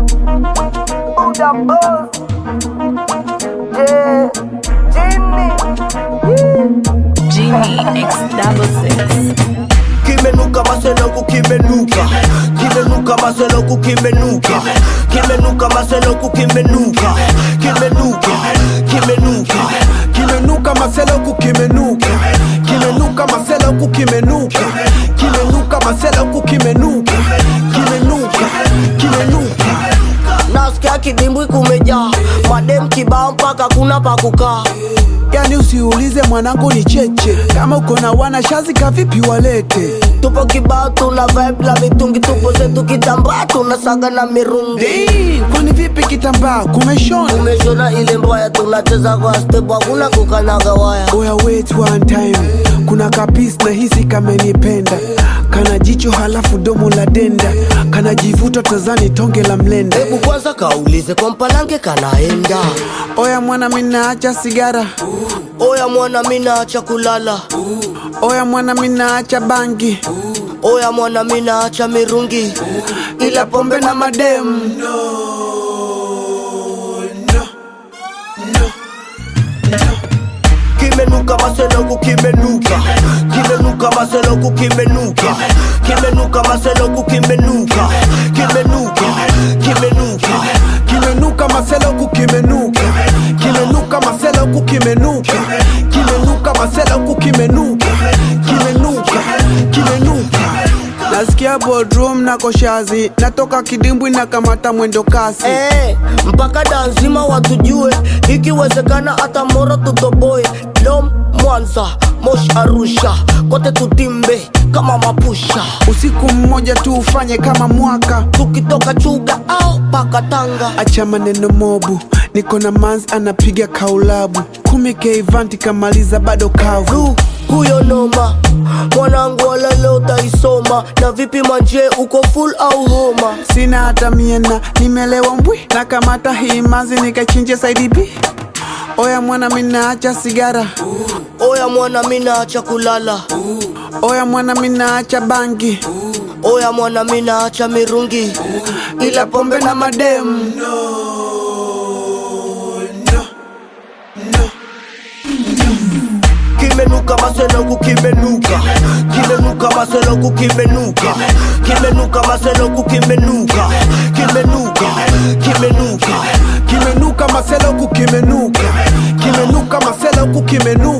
Buddha boss. Yeah. Jimmy. Genie X double six. kimenuka maseloku kimenuka kimenuka maseloku kimenuka kimenuka maseloku kimenuka kimenuka kimenuka kimenuka maseloku kimenuka kimenuka maseloku kimenuka kimenuka maseloku kimenuka kimenuka kimenuka nasikia kidimbwi kumejaa madem kibao mpaka kuna pa kukaa yani usiulize mwanangu ni cheche kama uko na wana shazi kavipi walete tupo kibao tuna vibe la mitungi tupo zetu kitambaa tunasaga na mirungi Hey, kwani vipi kitambaa kumeshona umeshona ile mbaya tunacheza kwa step hakuna kukanaga waya oya wait one time kuna kapis na hisi kamenipenda kana jicho halafu domo la denda kana jivuta tazani tonge la mlenda hebu kwanza kaulize kwa mpalange kanaenda oya mwana minaacha sigara oya mwana minaacha kulala oya mwana minaacha bangi oya mwana minaacha mirungi ila pombe na mademu kimenuka maseloku kimenuka kimenuka maseloku kimenuka kimenuka maseloku kimenuka kimenuka kimenuka kimenuka maseloku kimenuka kimenuka maseloku kimenuka kimenuka maseloku kimenuka kimenuka kimenuka nasikia bodrum na koshazi natoka kidimbwi na kamata mwendo kasi Eh, mpaka danzima watujue ikiwezekana hata moro tutoboe dom mwanza mosh arusha kote tutimbe kama mapusha usiku mmoja tu ufanye kama mwaka tukitoka chuga au paka tanga acha maneno mobu niko na mans anapiga kaulabu kumi keivanti kamaliza bado kavu du huyo noma mwanangu wala leo utaisoma na vipi manje uko full au homa sina hata miena nimelewa mbwi na kamata hii mazi nikachinje saidi b oya mwana minaacha sigara oya mwana minaacha kulala oya mwana minaacha bangi oya mwana minaacha mirungi ila pombe na mademu kimenuka maseloku kimenuka kimenuka maseloku kimenuka kimenuka maseloku kimenuka kimenuka kimenuka kimenuka maseloku kimenuka kimenuka maseloku kimenuka